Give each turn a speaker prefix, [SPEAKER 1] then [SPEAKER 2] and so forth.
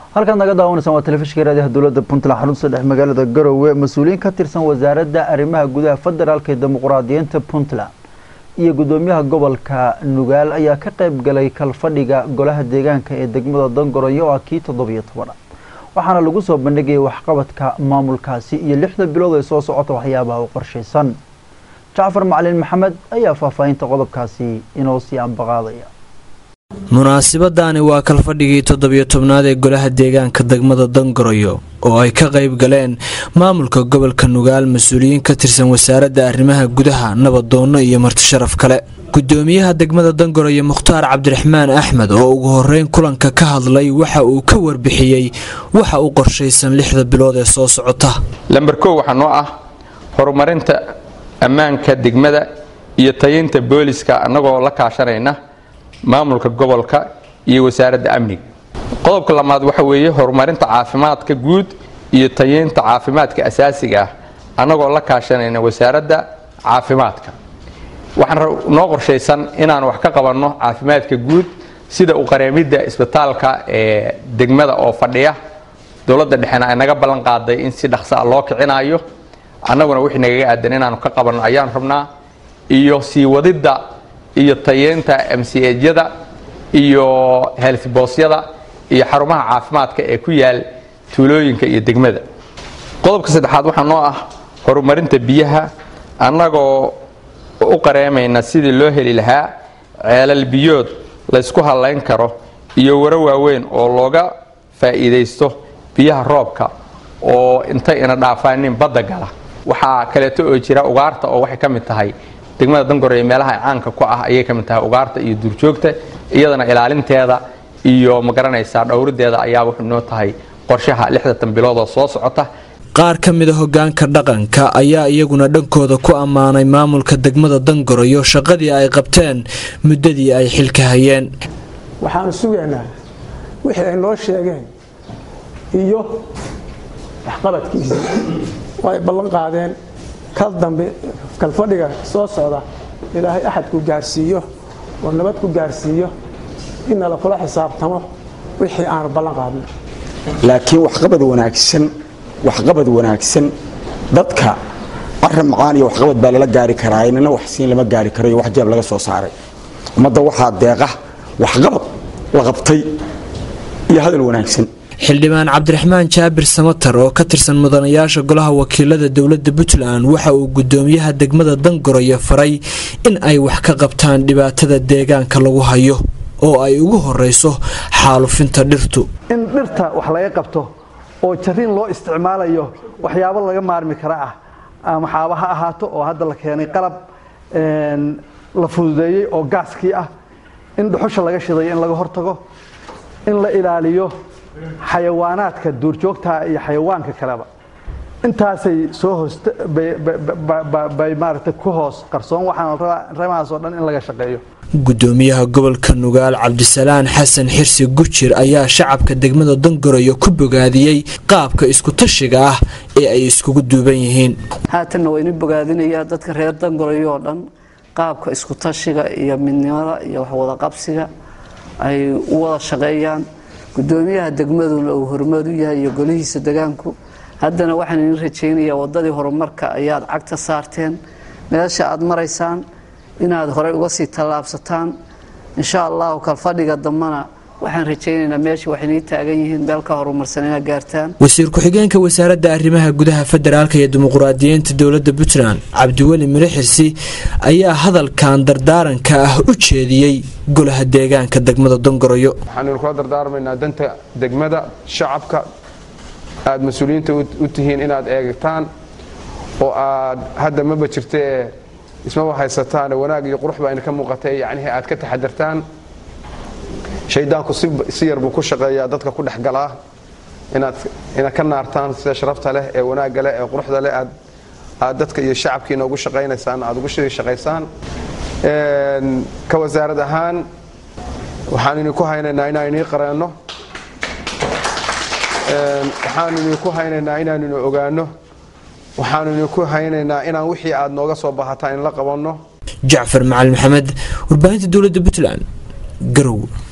[SPEAKER 1] halkaad naga daawanaysaan waa telefishinka raadiyaha dowladda puntland xarunta dhex magaalada garowe mas-uuliyiin ka tirsan wasaaradda arrimaha gudaha federaalka ee dimuqraadiyiinta puntland iyo gudoomiyaha gobolka nugaal ayaa ka qayb galay kalfadhiga golaha deegaanka ee degmada dangoroyo oo ah kii toddobiyo tobanaad waxaana lagu soo bandhigayay waxqabadka maamulkaasi iyo lixda bilood ee soo socota waxyaabaha u qorshaysan jacfar macalin maxamed ayaa faahfaahinta qodobkaasi inoo sii ambaqaadaya
[SPEAKER 2] munaasabadaani waa kalfadhigii toddobiyo tobnaad ee golaha deegaanka degmada dangoroyo oo ay ka qayb galeen maamulka gobolka nugaal mas-uuliyiin ka tirsan wasaaradda arrimaha gudaha nabadoonno iyo martisharaf kale gudoomiyaha degmada dangoroyo mukhtaar cabdiraxmaan axmed oo ugu horeyn kulanka ka hadlay waxa uu ka warbixiyey waxa u qorshaysan lixda bilood ee soo socota
[SPEAKER 3] lamber kow waxaa noo ah horumarinta ammaanka degmada iyo tayinta booliska annagoo la kaashanayna maamulka gobolka iyo wasaaradda amniga qodobka lamaad waxa weeye horumarinta caafimaadka guud iyo tayeynta caafimaadka asaasiga ah annagoo la kaashanayna wasaaradda caafimaadka waxaan noo qorshaysan inaan wax ka qabanno caafimaadka guud sida u qareemidda isbitaalka ee degmada oo fadhiya dowladda dhexena ay naga ballan qaaday in si dhaqsa a loo kicinayo annaguna wixii nagaga aadan inaanu ka qabanno ayaan rabnaa iyo sii wadidda iyo tayeynta mcjyada iyo healthboosyada iyo xarumaha caafimaadka ee ku yaal tuulooyinka iyo degmada qodobka saddexaad waxaa noo ah horumarinta biyaha annagoo u qareemayna sidii loo heli lahaa ceelal biyood laysku hallayn karo iyo waro waaweyn oo looga faa'iidaysto biyaha roobka oo intay ina dhaafaanin badda gala waxaa kaleeto oo jira ugaarta oo waxay ka mid tahay degmada dangoreye meelaha caanka ku ah ayay ka mid tahay ugaarta iyo duurjoogta iyadana ilaalinteeda iyo magaranaysaa dhowrideeda ayaa wuxuu noo tahay qorshaha lixdatan biloodoo soo socota
[SPEAKER 2] qaar ka mida hogaanka dhaqanka ayaa iyaguna dhankooda ku ammaanay maamulka degmada dangoroyo shaqadii ay qabteen muddadii ay xilka hayeen
[SPEAKER 4] waxaanu sugaynaa wixii ay noo sheegeen iyo waxqabadkiisa oo ay ballan qaadeen kal dambe kalfadhiga soo socda ilaahay axadku gaarsiiyo oo nabad ku gaarsiiyo innala kula xisaabtamo wixii aanu ballan qaadno
[SPEAKER 5] laakiin waxqabad wanaagsan waxqabad wanaagsan dadka arrin macaan iyo waxqabad baa lala gaari karaa inana wax siin lama gaari karo iyo wax jeeb laga soo saaray ummadda waxaa deeqa waxqabad la qabtay iyo hadal wanaagsan
[SPEAKER 2] xildhibaan cabdiraxmaan jaabir samatar oo ka tirsan mudanayaasha golaha wakiilada dowladda puntland waxa uu gudoomiyaha degmada dangoroyo faray in ay wax ka qabtaan dhibaatada deegaanka lagu hayo oo ay ugu horeyso xaalufinta dhirtu
[SPEAKER 6] in dhirta wax laga qabto oo jariin loo isticmaalayo waxyaabo laga maarmi kara ah ama xaaba ha ahaato oo hadda la keenay qalab la fududeeyey oo gaaskii ah in dhuxusha laga shidayo in laga hortago in la ilaaliyo xayawaanaadka duurjoogta iyo xayawaanka kaleba intaasay soo hoost bay maaragtay ku hoos qarsoon waxaan ramahaas oo dhan in laga shaqeeyo
[SPEAKER 2] gudoomiyaha gobolka nugaal cabdisalaan xasan xirsi gujir ayaa shacabka degmada dangoroyo ku bogaadiyey qaabka isku-tashiga ah ee ay iskugu duuban yihiin
[SPEAKER 7] haatanna waa inu bogaadinayaa dadka reer dangoroyo oo dhan qaabka isku-tashiga iyo midnimada iyo waxwadaqabsiga ay u wada shaqeeyaan gudoomiyaha degmaduna uu horumar u yahay iyo golihiisa degaanku haddana waxaan idin rajaynayaa wadadii horumarka ayaad cagta saarteen meesha aad maraysaan inaad horey uga sii tallaabsataan insha allahu kalfadhiga dambana waxaan rajaynaynaa meesha waxaynii taagan yihiin meel ka horumarsan inaad gaartaan
[SPEAKER 2] wasiir ku-xigeenka wasaaradda arrimaha gudaha federaalka iyo dimuqraadiyiinta dowladda puntland cabdiweli mire xirsi ayaa hadalkan dardaaranka ah u jeediyey golaha deegaanka degmada dongoroyo
[SPEAKER 8] waxaanu kula dardaarmaynaa danta degmada shacabka aad mas-uuliyiinta u tihiin inaad eegtaan oo aad hadda maba jirtee ismaba haysataan wanaag iyo qurux baa idinka muuqatay yacnihii aad ka taxadartaan shaydaanku si yar buu ku shaqeeyaa dadka ku dhex galaa inaad inaad ka naartaan sida sharafta leh ee wanaagga leh ee quruxda leh aad aad dadka iyo shacabkiina ugu shaqaynaysaan aad ugu shiri shaqaysaan ka wasaarad ahaan waxaan idinku haynaynaa inaan inii qareenno waxaan idinku haynaynaa inaan inu ogaano waxaanu idinku haynaynaa inaan wixii aad nooga soo bahataan in la qabanno
[SPEAKER 2] jacfar macalin maxamed warbaahinta dowladda puntland garow